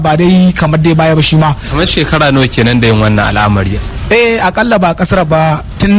ba dai kamar dai baya ba shi ma kamar shekara nawa kenan da yin wannan al'amari eh akalla ba kasar ba tun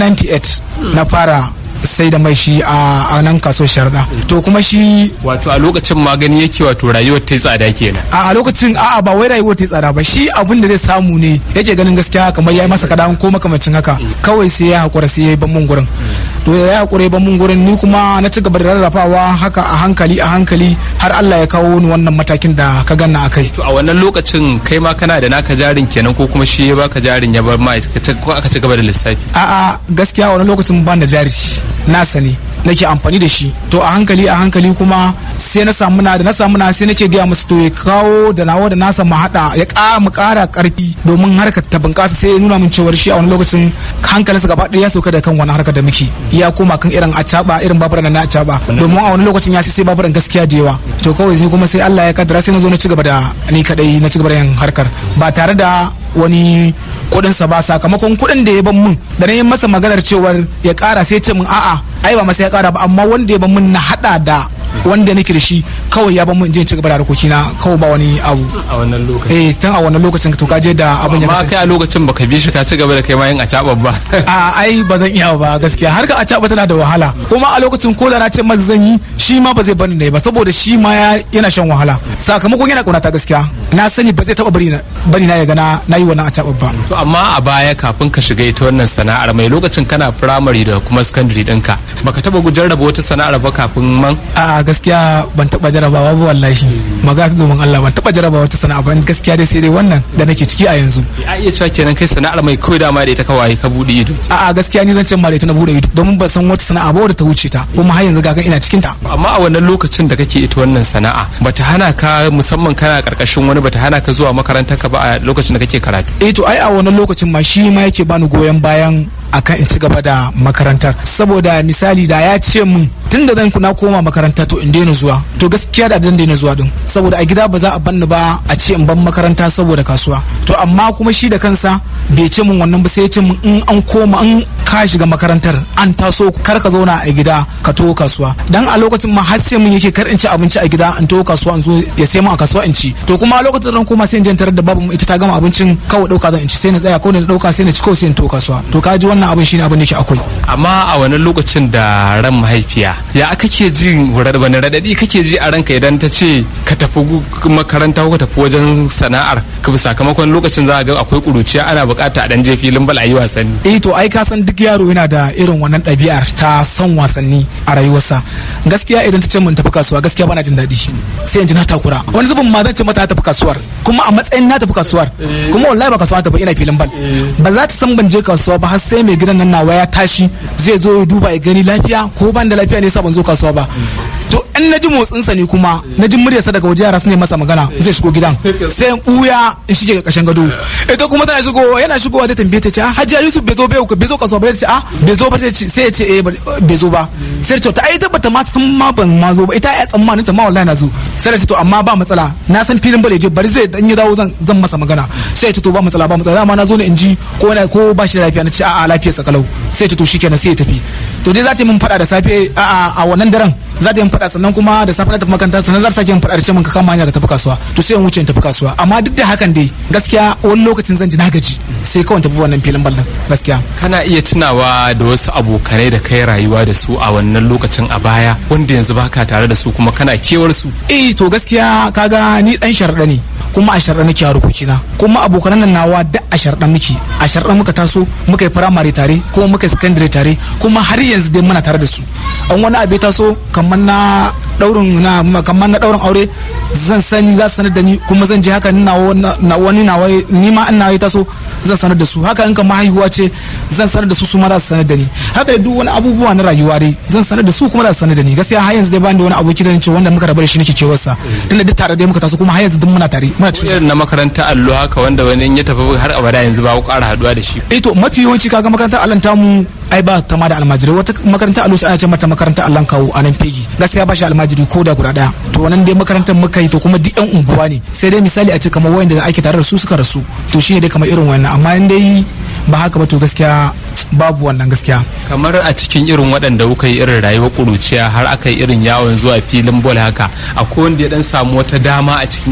98 na fara sai da mai shi a nan kaso sharda to kuma shi wato a lokacin magani yake wato rayuwar ta tsada kenan a lokacin a'a ba wai rayuwar ta tsada ba shi abin da zai samu ne yake ganin gaskiya kamar yayi masa kadan ko makamacin haka kawai sai ya hakura sai ya yi ban mun gurin to ya hakura ban mun gurin ni kuma na ci gaba da rarrafawa haka a hankali a hankali har Allah ya kawo ni wannan matakin da ka ganna akai to a wannan lokacin kai ma kana da naka jarin kenan ko kuma shi ya baka jarin ya bar ma ko aka ci gaba da lissafi a'a gaskiya a wannan lokacin ban da jari nasa ne nake amfani da shi to a hankali a hankali kuma sai na samu na da na samu na sai nake gaya musu to ya kawo da nawa da nasa mu hada ya ƙara mu ƙara ƙarfi domin harkar ta bunƙasa sai ya nuna min cewar shi a wani lokacin hankalinsa gaba ɗaya ya sauka da kan wani harkar da muke ya koma kan irin acaba irin baburan na acaba domin a wani lokacin ya sai sai baburan gaskiya da yawa to kawai sai kuma sai Allah ya kaddara sai na zo na ci gaba da ni kadai na ci gaba da yin harkar ba tare da wani kudinsa ba sakamakon kudin da ya ban mun da na yi masa maganar cewar ya kara sai ce min a'a ai ba masa ya kara ba amma wanda ya ban mun na hada da wanda nake da shi kawai ya ban mun je ci gaba da harkokina kawai ba wani abu a wannan lokacin eh tun a wannan lokacin to kaje da abin ya amma kai a lokacin baka bi shi ka ci gaba da kai ma yin acaba ba a ai ba zan iya ba gaskiya har ka acaba tana da wahala kuma a lokacin ko da na ce masa zan yi shi ma ba zai bani ne ba saboda shi ma yana shan wahala sakamakon yana kaunata gaskiya na sani ba zai taba bari na bari na ya gana na yi wannan acaba ba to amma a baya kafin ka shiga ita wannan sana'ar mai lokacin kana primary da kuma secondary ɗinka baka taba jarraba wata sana'ar ba kafin man a gaskiya ban taba jarabawa ba wallahi magana domin Allah ban taba jarabawa wata sana'a ba gaskiya dai sai dai wannan da nake ciki a yanzu a iya cewa kenan kai sana'ar mai kawai dama da ita kawai ka bude ido a a gaskiya ni zan ce ma da ita na bude ido domin ban san wata sana'a ba wadda ta wuce ta kuma har yanzu ga ina cikin ta amma a wannan lokacin da kake ita wannan sana'a bata hana ka musamman kana karkashin wani bata hana ka zuwa makarantar ka ba a lokacin da kake karatu eh to ai a wannan lokacin ma shi ma yake bani goyon bayan akan in ci gaba da makarantar saboda misali da ya ce mun tun da zan na koma makaranta to in daina zuwa to gaskiya da zan daina zuwa din saboda a gida ba za a banni ba a ce in ban makaranta saboda kasuwa to amma kuma shi da kansa bai ce mun wannan ba sai ya ce mun in an koma in ka shiga makarantar an taso kar ka zauna a gida ka to kasuwa dan a lokacin ma har sai mun yake kar in ci abinci a gida in to kasuwa in zo ya sai mun a kasuwa in ci to kuma a lokacin da zan koma sai in tarar da babu ita ta gama abincin kawai dauka zan in ci sai na tsaya ko na dauka sai na ci kawai sai in to kasuwa to ka ji wannan abin shine abin da yake akwai amma a wannan lokacin da ran mahaifiya ya kake ji wani radadi kake ji a ranka idan ta ce ka tafi makaranta ko ka tafi wajen sana'ar ka bi sakamakon lokacin za a ga akwai kuruciya ana bukata a dan je filin bal a yi wasanni eh to ai ka san duk yaro yana da irin wannan ɗabi'ar ta son wasanni a rayuwarsa gaskiya idan ta ce mun tafi kasuwa gaskiya bana jin daɗi sai in ji na takura wani zubin ma zan ce mata na tafi kasuwar kuma a matsayin na tafi kasuwar kuma wallahi ba kasuwa na tafi ina filin bal ba za ta san ban je kasuwa ba har sai mai gidan nan nawa ya tashi zai zo ya duba ya gani lafiya ko ban da lafiya ne sa ban zo kasuwa ba to in na ji motsinsa ne kuma na ji muryarsa daga waje yara su ne masa magana zai shigo gidan sai in buya in shige ga kashin gado ita kuma tana shigo yana shigowa zai tambaye ta ce hajiya yusuf bai zo bai bai zo kasuwa ba ce a bai zo ba sai ya ce eh bai zo ba sai ta ta ai tabbata ma san ma ban ma zo ba ita ya tsammanin ta ma wallahi na zo sai ta to amma ba matsala na san filin bale je bari zai dan ya dawo zan zan masa magana sai ta to ba matsala ba matsala dama na zo ne in ji ko ko ba shi da lafiya na ce a'a lafiyarsa kalau sai ta to shikenan sai ya tafi to dai za ta yi min fada da safe a wannan daren za ta yi faɗa sannan kuma da safe na tafi makaranta sannan za ta sake yin faɗa da ce min ka kama hanya ka tafi kasuwa to sai in wuce in tafi kasuwa amma duk da hakan dai gaskiya wani lokacin zan ji na gaji sai kawai tafi wannan filin ballon gaskiya kana iya tunawa da wasu abokanai da kai rayuwa da su a wannan lokacin a baya wanda yanzu baka tare da su kuma kana kewar su eh to gaskiya kaga ni dan sharɗa ne kuma a sharɗa nake harkokina kuma abokanan nan nawa da a sharɗa muke a sharɗa muka taso muka yi firamare tare kuma muka yi sakandare tare kuma har yanzu dai muna tare da su an wani abu ya taso kamar na daurin na kamar na daurin aure zan sani za su sanar da ni kuma zan je haka na wani na ni ma ina yi taso zan sanar da su haka in kamar haihuwa ce zan sanar da su su ma za su sanar da ni haka duk wani abubuwa na rayuwa dai zan sanar da su kuma za su sanar da ni gaskiya har yanzu dai bani da wani aboki zan ce wanda muka rabu da shi nake kewarsa tunda duk tare dai muka taso kuma har yanzu duk muna tare muna cikin irin na makaranta allo haka wanda wani ya tafi har abada yanzu ba ku ƙara haduwa da shi eh to mafi yawanci kaga makarantar allon tamu ai ba ta ma da almajirai wata makaranta allo ana ce mata makarantar allon kawo a nan fegi gaskiya ba shi almajiri ko da guda daya to wannan dai makarantar muka yi to kuma duk yan unguwa ne sai dai misali a ce kamar wayanda ake tare da su suka rasu to shine dai kamar irin wannan amma in dai ba haka ba to gaskiya babu wannan gaskiya kamar a cikin irin waɗanda kuka yi irin rayuwar ƙuruciya har aka yi irin yawon zuwa filin bol haka akwai wanda ya dan samu wata dama a cikin